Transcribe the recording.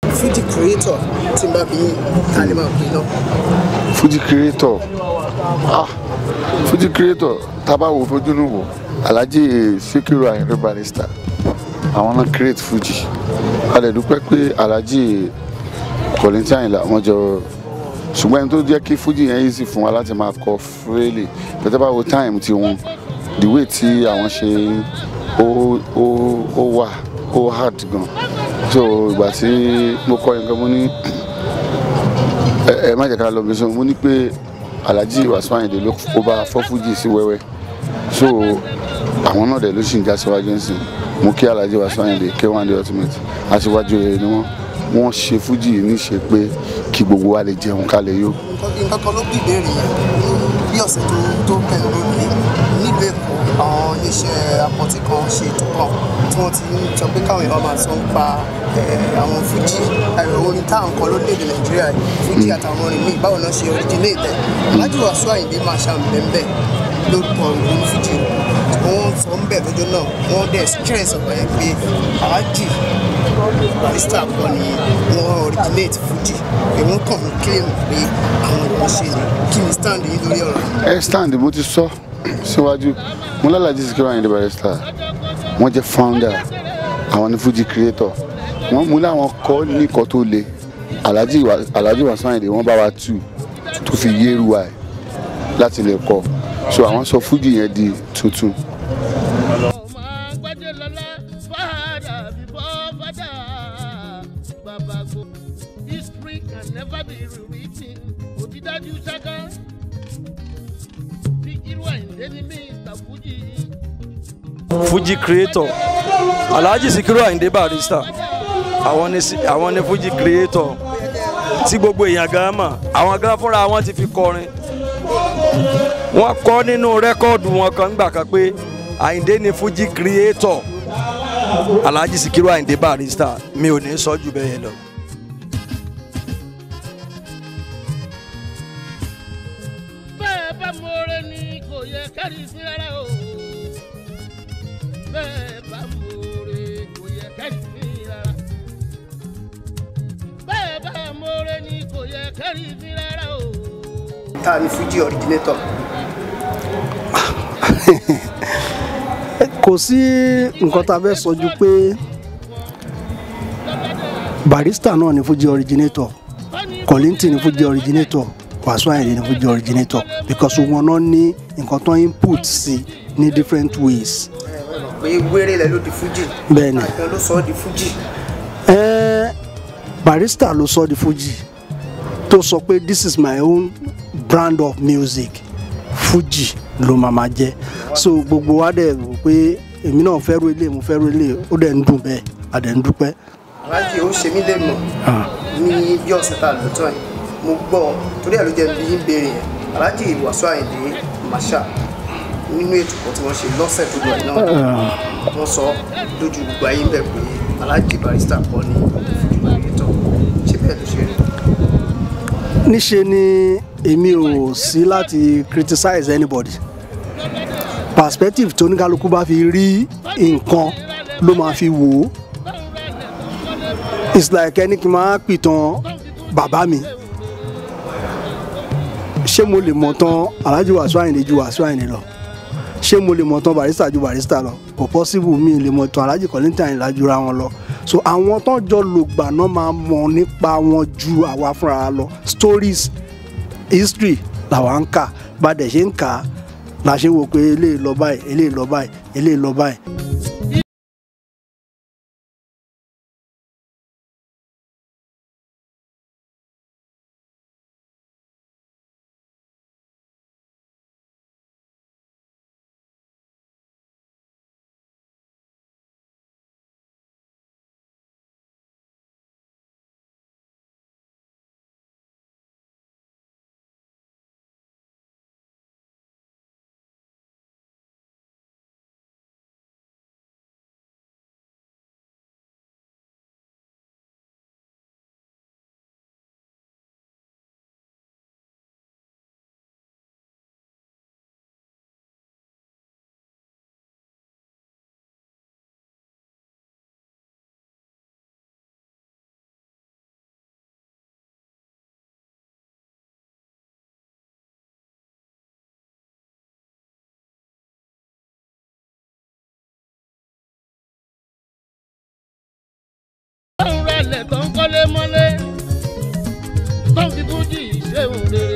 Fuji creator tí n bá bí ta ni máa pè náà. Fuji creator ah Fuji creator tábà wò fojú nù wò Alhaji Sikiru Ayinde Barrister àwọn náà create Fuji a lè dúpẹ́ pé Alhaji Kollington Ayinla wọ́n jọ ṣùgbọ́n ẹni tó jẹ́ kí Fuji yẹn easy fún wa láti máa kọ freely pẹ̀tẹ́ bá wo time ti wọn the way tí àwọn ṣe ó ó ó wà ó hard gan so ìgbà tí mo kọ yẹn gan mo ní ẹ ẹ má jẹ́ ká lọ bí so mo ní pé Alhaji Wasiu Ayinde ló kó bá fọ́ Fuji sí wẹ́wẹ́ so àwọn náà dẹ̀ ló sì ń já síwájú ń sìn mo kí Alhaji Wasiu Ayinde K1 the ultimate aṣíwájú rere ni wọ́n wọ́n ṣe Fuji níṣe pé kí gbogbo wa lè jẹun ká lè yó. nǹkan kan ló bí ìbéèrè yẹn bí ọ̀sẹ̀ tó tó kẹ́yìn lónìí nílùú èkó àwọn iléeṣẹ́ apọ̀tì kan ṣe ètò kan tí wọ́n ti ń sọ pé káwọn èèyàn máa sọ ń pa eh, àwọn fújì ẹ̀rọ orin táwọn kan lórílẹ̀‐èdè nàìjíríà yìí fújì àtàwọn orin míì báwo náà ṣe originate ẹ̀ Alhaji Wasiu Ayinde máa ṣàǹbẹ̀ǹbẹ̀ lórúkọ òun fújì wọ́n sọ ń bẹ̀ lọ́jọ́ náà wọ́n dẹ̀ stress ọ̀pọ̀ yẹn pé Alhaji Barrister kan ni wọ́n originate fújì èmi kàn ń claim pé àwọn ìwọ̀n ṣe ni kí ni stand yín lórí ọ̀rọ̀ yìí. ẹ stand mo ti sọ síwájú mo lálàjì Sikiru Ayinde Barrister wọ́n jẹ́ founder àwọn ní Fuji creator wọ́n mú láwọn kọ́ nìkan tó le Alhaji Wa- Alhaji Wasiu Ayinde wọ́n bá wa tù tó fi yéru wa ẹ̀ láti lè kọ́ so àwọn sọ Fuji yẹn di tuntun. ọmọ agbájé lọlá fàdà bíbọ fàdà bàbá gbó history can never be rewritten òdìdájú ṣáká bí irú àìndé ní mr fuji Fuji creator Alhaji Sikiru Ayinde Barrister àwọn ni si- àwọn ni Fuji creator tí gbogbo èèyàn gan mọ̀ àwọn gan fúnra wọn ti fi kọrin wọ́n kọ nínú rẹ́kọ́ọ̀dù wọn kan gbà kan pé Ayinde ni Fuji creator Alhaji Sikiru Ayinde Barrister mi ò ní sọ jù bẹ́ẹ̀ yẹn lọ. bẹ́ẹ̀ bá mọ̀ọ́rẹ́ ni kò yẹ kẹ́rì sí rárá o bẹ́ẹ̀ bá mọ̀ọ́rẹ́ kò yẹ kẹ́rì sí rárá bẹ́ẹ̀ bá mọ̀ọ́rẹ́ ni kò yẹ kẹ́rì sí rárá o. ta ni Fuji originator. kò sí nǹkan tá a fẹ́ sọ ju pé Barrister náà ni Fuji originator Kollington ni Fuji originator Wasiu Ayinde ni Fuji originator because wọn náà ní nǹkan tó input sí ní different ways. pé wéré lẹ ló di Fuji. Bẹ́ẹ̀ni. àgbọn ló sọ ọ́ di Fuji. Eh, Barrister ló sọ di Fuji tó sọ pé this is my own brand of music Fuji ló máa ma jẹ́ so gbogbo wa dẹ̀ rò pé èmi náà fẹ́ ro ilé mo fẹ́ ro ilé ó dẹ̀ ń dùn bẹ́ẹ̀ a dẹ̀ ń dúpẹ́. Alhaji ó ṣe mí lè mọ̀ ní bí ọ̀sẹ̀ tá a lò tán yìí mo gbọ́ torí ẹ̀ ló jẹ́ bí ń béèrè yẹn Alhaji Wasiu Ayinde Marshal nínú ètò kan tí wọ́n ṣe lọ́sẹ̀ tó lọ yìí náà wọ́n sọ lójú gbogbo ayé ń bẹ̀ pé Alhaji Barrister kọ́ ni Fuji originator ṣé bẹ́ẹ̀ ló ṣe rí. níṣe ni èmi ò sí láti criticize anybody perspective tó oníkálukú bá fi rí nǹkan ló máa fi wò ó it's like ẹni kí n máa pìtàn bàbá mi ṣé mo lè mọ̀ tán Alhaji Wasiu Ayinde ju Wasiu Ayinde lọ ṣé mo lè mọ̀ tán Barrister ju Barrister lọ kò possible mi lè mọ̀ tán Alhaji Kollington Ayinla jura wọn lọ so àwọn tó jọ lògbà náà máa mọ̀ nípa wọn ju àwa fúnra lọ stories history làwa ń kà bá dẹ̀ ṣe ń kà á la ṣe ń wò pé eléyìí lọ báyìí eléyìí lọ báyìí eléyìí lọ báyìí fújì ṣéun re